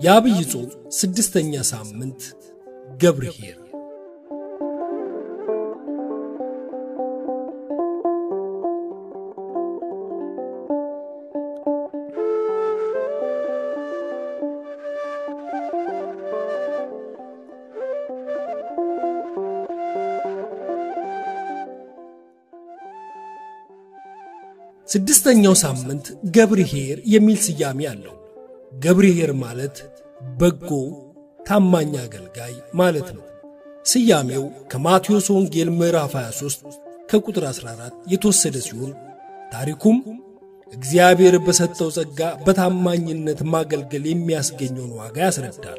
የአብይ ጾም ስድስተኛ ሳምንት ገብርኄር ስድስተኛው ሳምንት ገብርኄር የሚል ስያሜ አለው። ገብርኄር ማለት በጎ ታማኝ አገልጋይ ማለት ነው። ስያሜው ከማቴዎስ ወንጌል ምዕራፍ 23 ከቁጥር 14 የተወሰደ ሲሆን ታሪኩም እግዚአብሔር በሰጠው ጸጋ በታማኝነት ማገልገል የሚያስገኘውን ዋጋ ያስረዳል።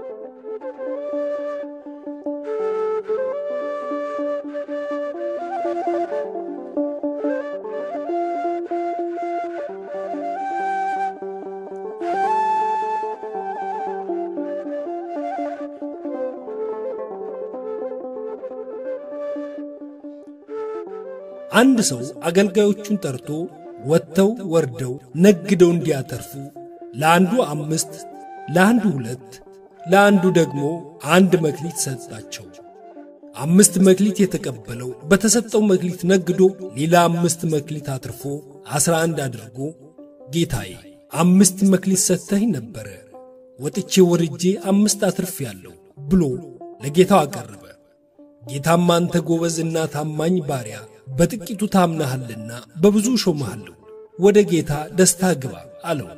አንድ ሰው አገልጋዮቹን ጠርቶ ወጥተው ወርደው ነግደው እንዲያተርፉ ለአንዱ አምስት፣ ለአንዱ ሁለት፣ ለአንዱ ደግሞ አንድ መክሊት ሰጣቸው። አምስት መክሊት የተቀበለው በተሰጠው መክሊት ነግዶ ሌላ አምስት መክሊት አትርፎ ዐሥራ አንድ አድርጎ ጌታዬ አምስት መክሊት ሰጥተኸኝ ነበረ፣ ወጥቼ ወርጄ አምስት አትርፌአለሁ ብሎ ለጌታው አቀረበ። ጌታም አንተ ጎበዝና ታማኝ ባሪያ በጥቂቱ ታምናሃልና በብዙ ሾመሃለሁ፣ ወደ ጌታ ደስታ ግባ አለው።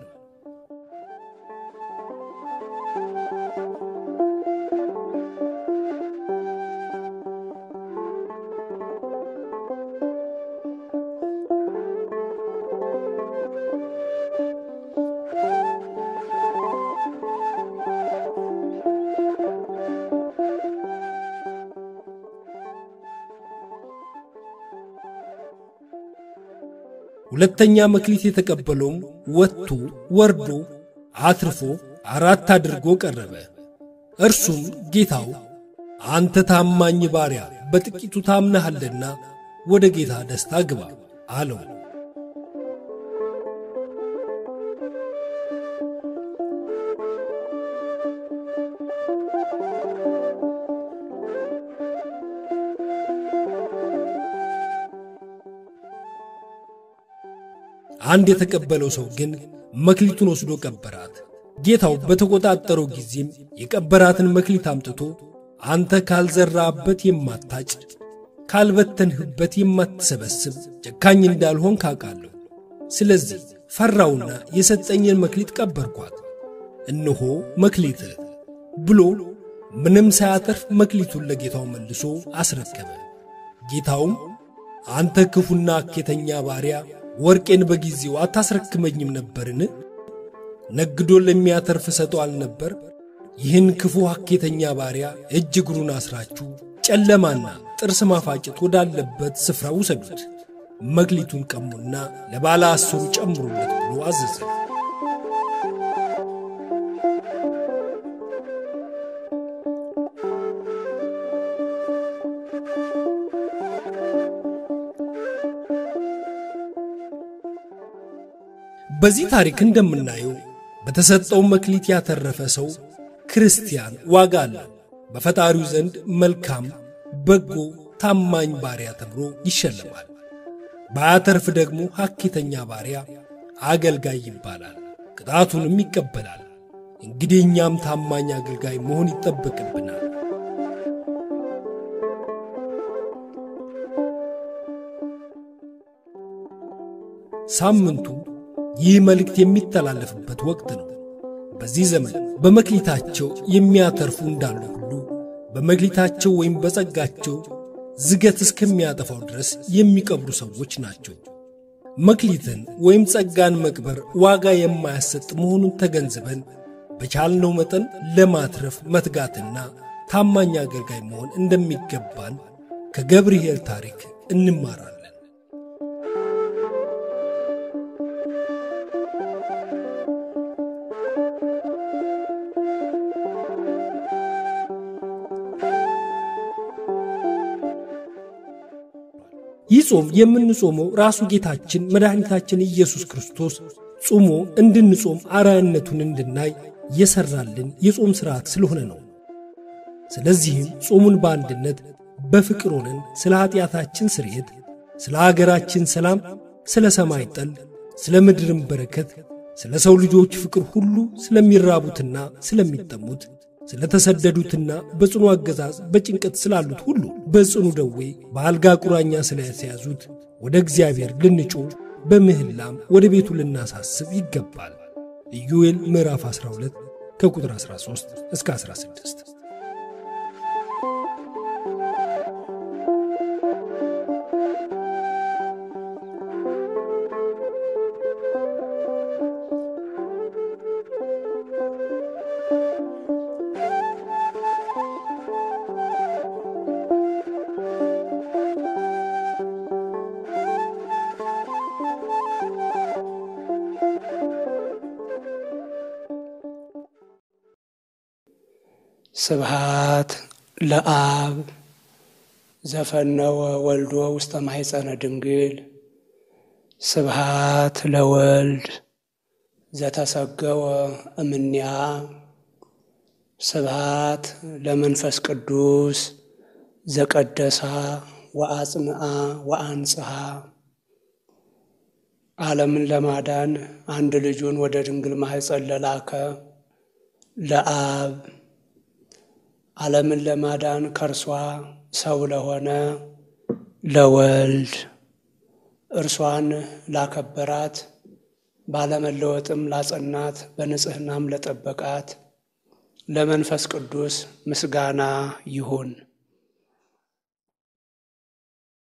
ሁለተኛ መክሊት የተቀበለውም ወጥቶ ወርዶ አትርፎ አራት አድርጎ ቀረበ። እርሱም ጌታው አንተ ታማኝ ባሪያ በጥቂቱ ታምነሃልና ወደ ጌታ ደስታ ግባ አለው። አንድ የተቀበለው ሰው ግን መክሊቱን ወስዶ ቀበራት። ጌታው በተቆጣጠረው ጊዜም የቀበራትን መክሊት አምጥቶ አንተ ካልዘራበት የማታጭድ ካልበተንህበት የማትሰበስብ ጨካኝ እንዳልሆን ካውቃለሁ። ስለዚህ ፈራውና የሰጠኝን መክሊት ቀበርኳት። እነሆ መክሊትህ ብሎ ምንም ሳያተርፍ መክሊቱን ለጌታው መልሶ አስረከበ። ጌታውም አንተ ክፉና አኬተኛ ባሪያ ወርቄን በጊዜው አታስረክመኝም ነበርን? ነግዶ ለሚያተርፍ ሰጠው አልነበር? ይህን ክፉ ሐኬተኛ ባሪያ እጅ እግሩን አስራችሁ ጨለማና ጥርስ ማፋጨት ወዳለበት ስፍራ ውሰዱት፣ መክሊቱን ቀሙና ለባለ አስሩ ጨምሩለት ብሎ አዘዘ። በዚህ ታሪክ እንደምናየው በተሰጠው መክሊት ያተረፈ ሰው ክርስቲያን ዋጋ አለው። በፈጣሪው ዘንድ መልካም፣ በጎ፣ ታማኝ ባሪያ ተብሎ ይሸለማል። ባያተርፍ ደግሞ ሐኬተኛ ባሪያ አገልጋይ ይባላል፣ ቅጣቱንም ይቀበላል። እንግዲህ እኛም ታማኝ አገልጋይ መሆን ይጠበቅብናል። ሳምንቱ ይህ መልእክት የሚተላለፍበት ወቅት ነው። በዚህ ዘመን በመክሊታቸው የሚያተርፉ እንዳሉ ሁሉ በመክሊታቸው ወይም በጸጋቸው ዝገት እስከሚያጠፋው ድረስ የሚቀብሩ ሰዎች ናቸው። መክሊትን ወይም ጸጋን መቅበር ዋጋ የማያሰጥ መሆኑን ተገንዝበን በቻልነው መጠን ለማትረፍ መትጋትና ታማኝ አገልጋይ መሆን እንደሚገባን ከገብርኄር ታሪክ እንማራለን። ይህ ጾም የምንጾመው ራሱ ጌታችን መድኃኒታችን ኢየሱስ ክርስቶስ ጾሞ እንድንጾም አርአያነቱን እንድናይ የሠራልን የጾም ሥርዓት ስለሆነ ነው። ስለዚህም ጾሙን በአንድነት በፍቅር ሆነን ስለ ኀጢአታችን ስርየት፣ ስለ አገራችን ሰላም፣ ስለ ሰማይ ጠል፣ ስለ ምድርም በረከት፣ ስለ ሰው ልጆች ፍቅር ሁሉ ስለሚራቡትና ስለሚጠሙት፣ ስለ ተሰደዱትና በጽኑ አገዛዝ በጭንቀት ስላሉት ሁሉ በጽኑ ደዌ በአልጋ ቁራኛ ስለተያዙት ወደ እግዚአብሔር ልንጮህ በምህላም ወደ ቤቱ ልናሳስብ ይገባል። ኢዩኤል ምዕራፍ 12 ከቁጥር 13 እስከ 16። ስብሃት ለአብ ዘፈነወ ወልዶ ውስተ ማሕፀነ ድንግል ስብሃት ለወልድ ዘተሰገወ እምኔሃ ስብሃት ለመንፈስ ቅዱስ ዘቀደሳ ወአጽንአ ወአንጽሐ ዓለምን ለማዳን አንድ ልጁን ወደ ድንግል ማሕፀን ለላከ ለአብ ዓለምን ለማዳን ከእርሷ ሰው ለሆነ ለወልድ እርሷን ላከበራት ባለመለወጥም ላጸናት በንጽሕናም ለጠበቃት ለመንፈስ ቅዱስ ምስጋና ይሁን።